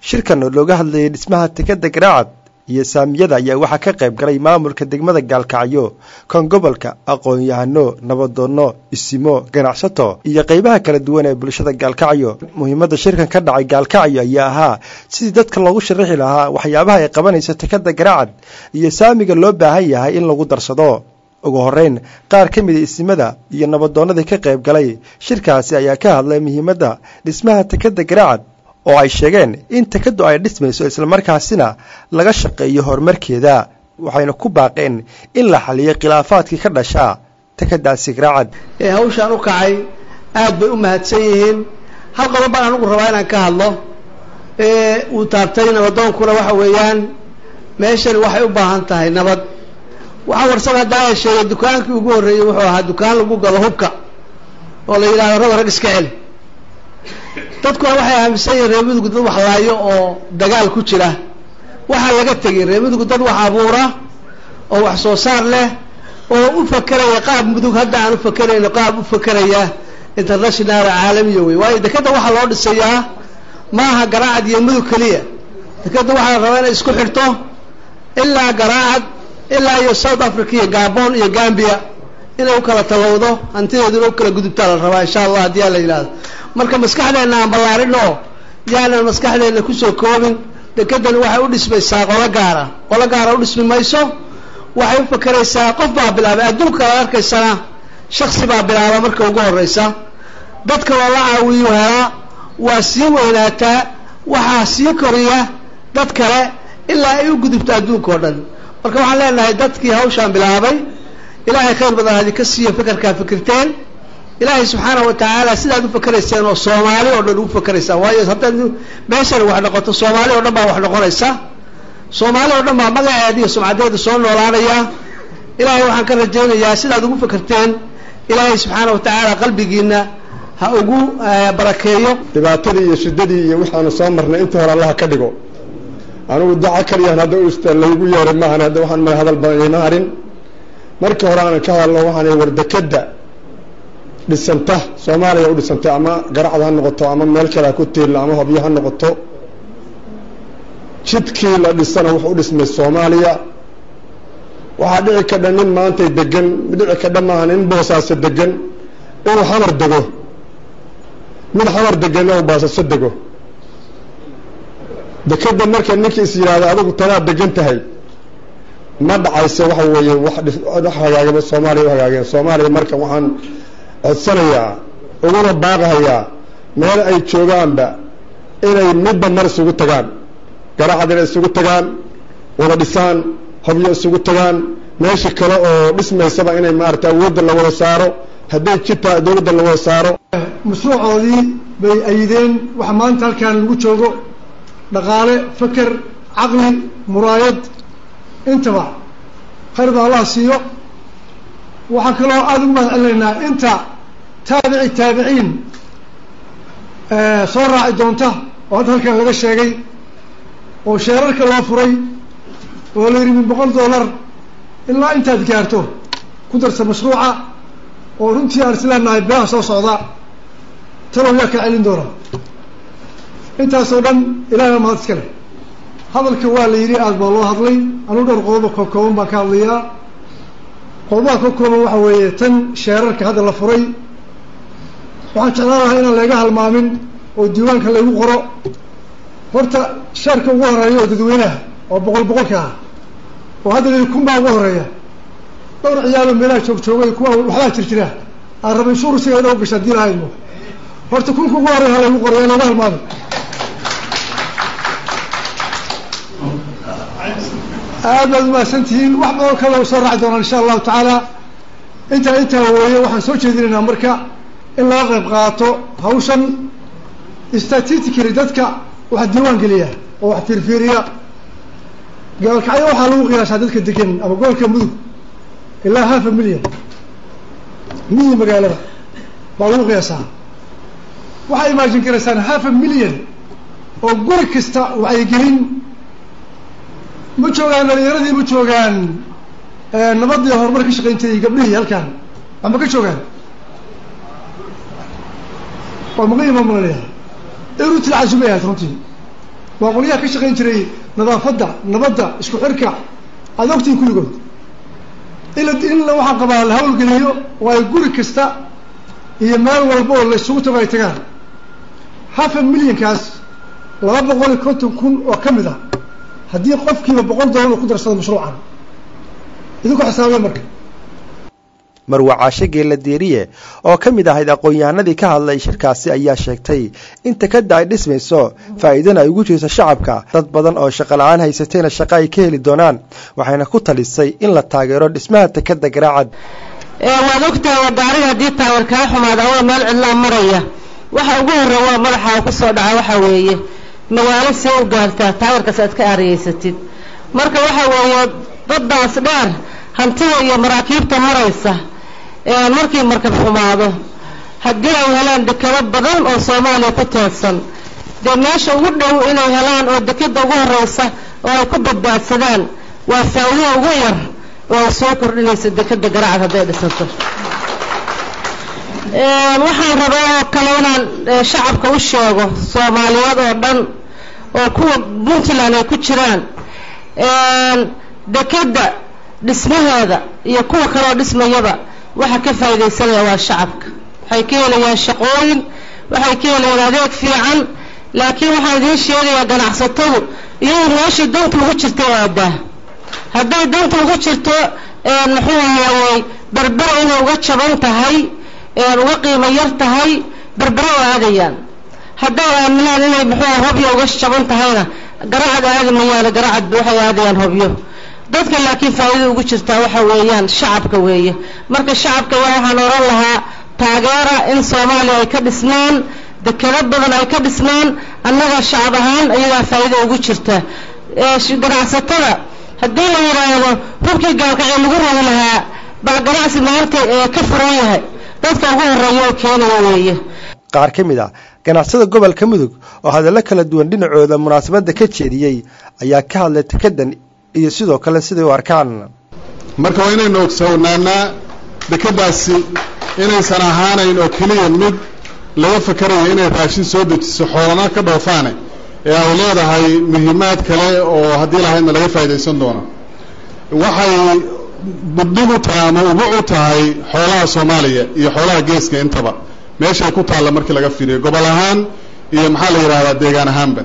shirkan oo looga hadlayay dhismaha tekadda garaacad iyo saamiyada ayaa waxaa ka qayb galay maamulka degmada gaalkacyo kan gobolka aqoon-yahano nabadoonno isimo ganacsato iyo qaybaha kala duwan ee bulshada gaalkacyo muhiimadda shirkan ka dhacay gaalkacyo ayaa ahaa sidii dadka loogu sharaxi lahaa waxyaabaha ay qabanayso tekadda garaacad iyo saamiga loo baahan yahay in lagu darsado ugu horreyn qaar ka mida isimada iyo nabadoonnadii ka qayb galay shirkaasi ayaa ka hadlay muhiimadda dhismaha tekadda garaacad oo ay sheegeen in tekaddu ay dhismayso islamarkaasina laga shaqeeyo horumarkeeda waxayna ku baaqeen in la xaliyo khilaafaadkii ka dhashaa tekadaasi garaacad ee hawshaan u kacay aad bay u mahadsan yihiin hal qodob baan anugu rabaa inaan ka hadlo ee uu taabtay nabadoonkuna waxa weeyaan meeshani waxay u baahan tahay nabad waxaa warsan haddaa ay sheegay dukaankii ugu horreeyey wuxuu ahaa dukaan lagu galo hubka oo la yidhahdo raba rag iska celi dadkuna waxay aaminsan yihiin reemidugu dad wax laayo oo dagaal ku jira waxaa laga tegay reemidugu dad wax abuura oo wax soo saar leh oo u fakeraya qaab mudug hadda aan u fakerayno qaab u fakeraya international caalamiya wey waayo dekadda waxaa loo dhisayaa maaha garaacad iyo mudug keliya dekadda waxaa la rabaa inay isku xirto ilaa garaacad ilaa iyo south africa iyo gabon iyo gambia inay u kala talowdo hantideeduna u kala gudubtaa la rabaa insha allah haddii aa la yidhahdo marka maskaxdeenna aan ballaarin oo yaanan maskaxdeenna kusoo koobin dekedani waxay u dhismaysaa qolo gaara qolo gaara u dhismi mayso waxay u fakeraysaa qof baa bilaabay adduunka ad arkaysana shaksi baa bilaaba marka ugu horraysa dadka loola caawiyu helaa waa sii weynaataa waxaa sii koriya dad kale ilaa ay u gudubto adduunka oo dhan marka waxaan leenahay dadkii hawshaan bilaabay ilaahay khayr badan hadi ka siiyo fekerkaa fikirteen ilaahay subxaanahu watacaala sidaad u fakerayseen oo soomaali oo dhan ugu fakeraysaan waayo haddaad meeshani wax noqoto soomaali oo dhan baa wax noqonaysa soomaali oo dhan baa magaceeda iyo sumcadeeda soo noolaanaya ilaahay waxaan ka rajaynayaa sidaad ugu fakerteen ilaahay subxaana watacaala qalbigiina ha ugu barakeeyo dhibaatadii iyo shiddadii iyo waxaanu soo marnay intii hore allaha ka dhigo anigu daco kaliyaan hadda usta laygu yeeray maahan hadda waxaan ma hadal badan ima harin markii hore aanan ka hadalno waxaan war dekeda dhisanta soomaaliya u dhisantay ama garacad ha noqoto ama meel kale ha ku tiilla ama hobyo ha noqoto jidkii la dhisana wuxuu u dhismay soomaaliya waxaa dhici kadha nin maantay degan dhici kadha maaha nin boosaaso degan inuu xamar dego mid xamar deganna uu baasaso dego dekeda marka ninkii is yidhaahdo adigu tanaa degan tahay ma dhacayse waxa weeye wax hagaagaba soomaaliya u hagaageen soomaaliya marka waxaan codsanayaa uguna baaqahayaa meel ay joogaanba inay midba mar isugu tagaan garacad inay isugu tagaan wada dhisaan hobyo isugu tagaan meesha kale oo dhismaysaba inay maarata awoodda la wada saaro hadday jirtaa dowladda la wada saaro mashruucoodii bay ayideen waxa maanta halkaan lagu joogo dhaqaale feker caqli muraayad intaba khayr baa allah siiyo waxaan kaloo aada ugu mahad celinaynaa inta taabici taabiciin soo raaci doonta oo hadda halkan laga sheegay oo sheerarka loo furay oo la yidhi min boqol dollar ilaa intaad gaarto ku darsa mashruuca oo runtii aan isleenahay bilaha soo socda talow yaa kaa celin doona intaasoo dhan ilaahna mahad iska leh hadalka waa la yidhi aada baa loo hadlay anuu dhowr qodoba koo kooban baan ka hadlayaa qodobaha ka kooban waxa weeye tan sheerarka hadda la furay waxaan jeclaan lahaa inaan layga halmaamin oo diiwaanka laygu qoro horta sheerka ugu horeeya oo dadweynaha oo boqol boqolka ah oo hadda la kun baa ugu horeeya dhowr ciyaaloo meelaha joog joogay kuwa waxbaa jir jira aan raba inshuur siga ina u gasha hadii lahayno horta kunka ugu horeeya ha laygu qoro yaa looga halmaamin aad baad umahadsan tihiin wax badan kale soo raaci doonaan insha allahu tacaala intaa intaa weeye waxaan soo jeedinaynaa marka in laga qayb qaato hawshan statistically dadka wax diiwaan geliya oo wax fiirfiiriya gaalkacyo waxaa lagu qiyaasaa dadka degan ama gobolka mudug ilaa half a million miyi magaalada baa lagu qiyaasaa waxaa imaajin karaysaan half a million oo guri kasta wacyigelin ma joogaan dhalinyaradii ma joogaan nabadii horumar ka shaqayn jiray gabdhihii halkaan wax ma ka joogaan waa maqan imaa malanaya irutil casumay ahayd runtii waa qolyaha ka shaqayn jiray nadaafadda nabadda isku xirka aada ogtihin kulligood in in waxaan qabaa la hawlgeliyo oo ay guri kasta iyo meel walba oo la isugu tago ay tagaan hafa milyankaas laba boqol iyo konton kun oo ka mid ah haddii qofkiiba boqol dollar uu ku darsado mashruucan idinku xisaabiya marka marwa caashe geella deeriye oo ka mid ahayd aqoon-yahanadii ka hadlay shirkaasi ayaa sheegtay in takadda ay dhismayso faa'iidana ay ugu jirto shacabka dad badan oo shaqo la-aan haysatayna shaqo ay ka heli doonaan waxayna ku talisay in la taageero dhismaha takadda garaacad waad ogtahay waa gaariga haddii taawar kaa xumaada waa meel cidlaa maraya waxa ugu horreya waa madaxa ku soo dhaca waxa weeye magaalo see u gaartaa taawarkaas aad ka aariyeysatid marka waxa weeye baddaas dheer hantida iyo maraakiibta maraysa markii markab xumaado haddii ay helaan dekado badan oo soomaaliya ku teedsan dee meesha ugu dhow inay helaan oo dekada ugu horeysa oo ay ku badbaadsadaan waa faa'iido ugu yar oo ay soo kordhinaysa dekada garacad hadday dhisato waxaan rabaa oo kale inaan shacabka u sheego soomaaliyeed oo dhan oo kuwa puntland ay ku jiraan dekada dhismaheeda iyo kuwa kaleoo dhismayaba waxa ka faa'iidaysanaya waa shacabka waxay ka helayaan shaqooyin waxay ka helayaan adeeg fiican laakiin waxaan idiin sheegayaa ganacsatadu iyadoo meeshii danta ugu jirta aadaa hadday danta ugu jirto muxuu ahaayey berbera inay uga jaban tahay uga qiimo yar tahay berbera oo aadayaan hadday aaminaan inay muxuu hobyo uga jaban tahayna garacad aadi mayaane garacad waxay aadayaan hobyo dadka laakiin faa'iida ugu jirtaa waxa weeyaan shacabka weeye marka shacabka waxaan oran lahaa taageera in soomaaliya ay ka dhisnaan dekado badan ay ka dhisnaan annaga shacab ahaan iyadaa faa'iida ugu jirta ganacsatada haddii la yidhaahdo hubkii gaalkacee lagu ragi lahaa baa ganacsi maanta ka furan yahay dadka ugu horreeya oo keenaya weeye qaar ka mid ah ganacsada gobolka mudug oo hadallo kala duwan dhinacooda munaasabadda ka jeediyey ayaa ka hadlay takadan iyo sidoo kale siday u arkaan marka waa inaynu ogsoonaanaa dekadaasi inaysan ahaanayn oo keliya mid laga fakarayo inay raashin soo dejiso xoolana ka dhoofaane ee ay leedahay muhiimaad kale oo haddii lahaydna laga faa'idaysan doono waxay badhig u tahay ama ugu u tahay xoolaha soomaaliya iyo xoolaha geeska intaba meeshay ku taalla markii laga fiiriyo gobol ahaan iyo maxaa la yidhahdaa deegaan ahaanba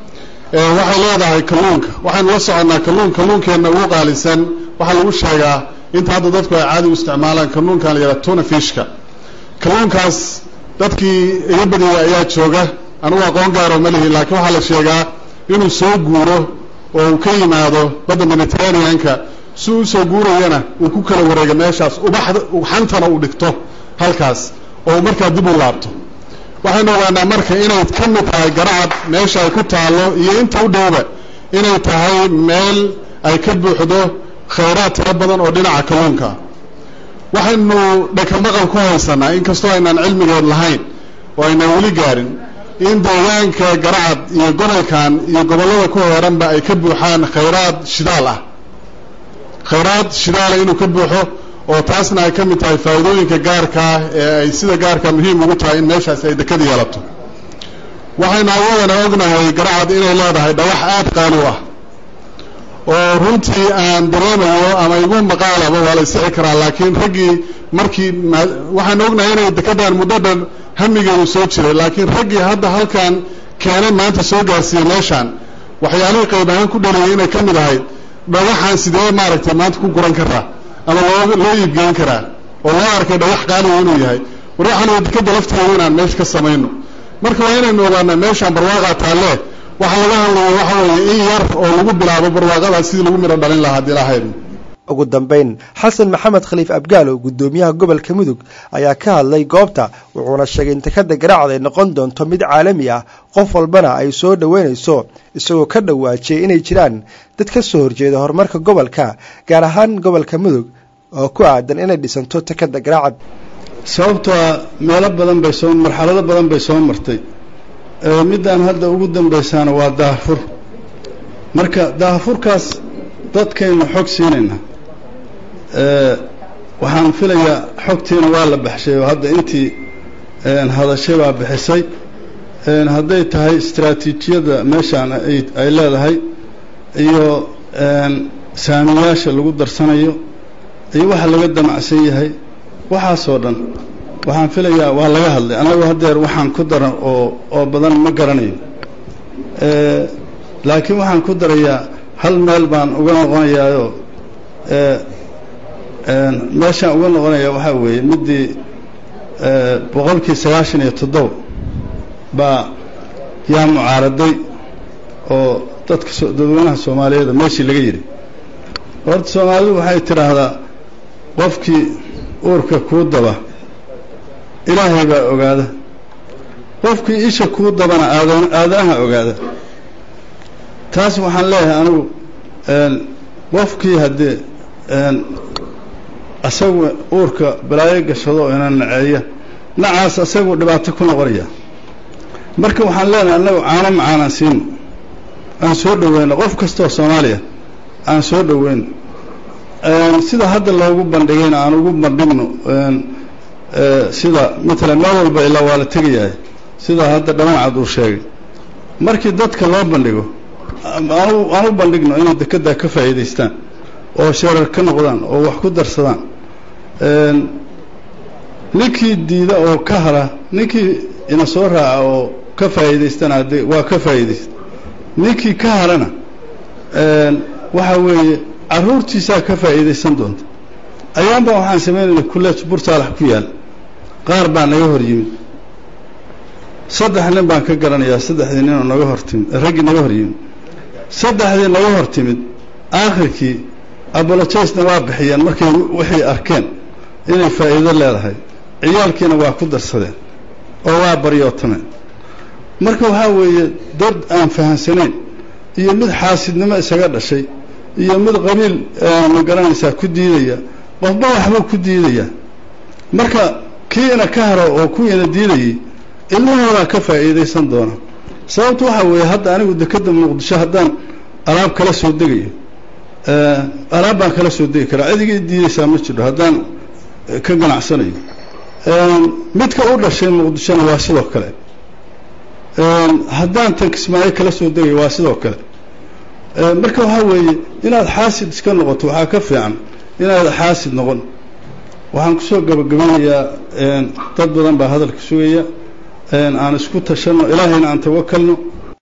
waxay leedahay kalluunka waxaynu la soconnaa kalluun kalluunkeenna ugu qaalisan waxaa lagu sheegaa inta hadda dadku ay caadi u isticmaalaan kalluunkan la yidhaha tuna fishka kalluunkaas dadkii iga badiyay ayaa jooga anugu aqoon gaaroo ma lihi laakiin waxaa la sheegaa inuu soo guuro oo uu ka yimaado badda mediterraneanka si u soo guurayana uu ku kala wareego meeshaas ubaxda xantana uu dhigto halkaas oo markaa dib u laabto waxaynu ogaanaa marka inay ka mid tahay garacad meesha ay ku taallo iyo inta u dhowba inay tahay meel ay ka buuxdo khayraad tiro badan oo dhinaca kalluunka waxaynu dhakamaqal ku haysanaa inkastoo aynaan cilmigeed lahayn oo aynaan weli gaarin in deegaanka garacad iyo gobolkan iyo gobollada ku heeranba ay ka buuxaan khayraad shidaal ah khayraad shidaala inuu ka buuxo oo taasna ay ka mid tahay faa'iidooyinka gaarka ah ee ay sida gaarka muhiim ugu tahay in meeshaas ay dekad yeelato waxaynu awoodana ognahay garacad inay leedahay dhawax aad qaali u ah oo runtii aan dareemayo ama igu maqaalaba waa la isixi karaa laakiin raggii markii waxaan ognahay inay dekadan muddo dhan hamigeedu soo jiray laakiin raggii hadda halkan keenay maanta soo gaarsiiyey meeshaan waxyaalihii qayb ahaan ku dhaliyay inay ka mid ahayd dhagaxaan sidee maaragtay maanta ku guran karaa ama loo loo iibgeyn karaa oo loo arkay dhagax qaaliga inuu yahay war waxaan waa dekada lafteeda inaan meesha ka samayno marka waa inaynu ogaanaa meeshaan barwaaqaa taalle waxaa laga hadlaya waxa weeye in yar oo lagu bilaabo barwaaqadaas sidii lagu midho dhalin lahaa haddii lahayd ugu dambayn xasan maxamed khaliif abgaalow guddoomiyaha gobolka mudug ayaa ka hadlay goobta wuxuuna sheegay in takada garaacad ay noqon doonto mid caalami ah qof walbana ay soo dhoweynayso isagoo ka dhawaajiyey inay jiraan dad ka soo horjeeda horumarka gobolka gaar ahaan gobolka mudug oo ku aadan inay dhisanto takada garaacad sababtoo meelo badan bay soo marxalado badan bay soo martay middaan hadda ugu dambaysaana waa daahfur marka daahfurkaas dadkaynu xog siinayna waxaan filayaa xogtiina waa la baxshay oo hadda intii hadashay baa bixisay hadday tahay istraatiijiyadda meeshaan ay leedahay iyo saamiyaasha lagu darsanayo iyo waxa laga damacsan yahay waxaasoo dhan waxaan filayaa waa laga hadlay anagu haddeer waxaan ku daran oo oo badan ma garanayo laakiin waxaan ku darayaa hal meel baan uga noqonayaayoo meeshaan uga noqonaya waxaa weeye middii boqolkii sagaashan iyo toddoba baa yaa mucaaraday oo dadka dadweynaha soomaaliyeed meeshii laga yidhi horta soomaalidu waxay tidhaahdaa qofkii uurka kuu daba ilaahay baa ogaada qofkii isha kuu dabana aadan aadanaha ogaada taas waxaan leeyahay anigu qofkii haddee asagu uurka balaayo gashado ina naceeya nacaas asagu dhibaato ku noqonaya marka waxaan leenahay annagu caano macaanaan siino aan soo dhoweyno qof kastoo soomaaliya aan soo dhoweyno sida hadda loogu bandhigayna aan ugu bandhigno sida matalan meel walba ilaa waa la tegayahay sida hadda dhammancad uu sheegay markii dadka loo bandhigo aan u bandhigno inay dekeddaa ka faa'iidaystaan oo sheerar ka noqdaan oo wax ku darsadaan ninkii diida oo ka hara ninkii ina soo raaca oo ka faa'iidaystana haddee waa ka faa'iidaysta ninkii ka harana waxa weeye carruurtiisaa ka faa'iidaysan doonta ayaanba waxaan samaynayna kulleej bursaalax ku yaal qaar baa naga hor yimid saddex nin baan ka garanayaa saddexdii nin oo naga hor timid raggii naga hor yimid saddexdii naga hor timid aakhirkii abolojasna waa bixiyeen markay waxay arkeen inay faa'iido leedahay ciyaalkiina waa ku darsadeen oo waa baryootameen marka waxaa weeye dad aan fahamsanayn iyo mid xaasidnimo isaga dhashay iyo mid qabiil ma garanaysaa ku diidaya qofba waxbuu ku diidaya marka kiina ka haro oo kuwiina diidayay ilmahoodaa ka faa'iidaysan doona sababtu waxaa weeye hadda anigu dekedda muqdisho haddaan alaab kala soo degayo alaab baan kala soo degi karaa cidigii diidaysaa ma jiro haddaan ka ganacsanayo midka u dhashay muqdishona waa sidoo kale haddaan tan kismaayo kala soo degayo waa sidoo kale marka waxaa weeye inaad xaasid iska noqoto waxaa ka fiican inaad xaasid noqon waxaan kusoo gabagabanayaa dad badan baa hadalka sugaya aan isku tashanno ilaahayna aan tawakalno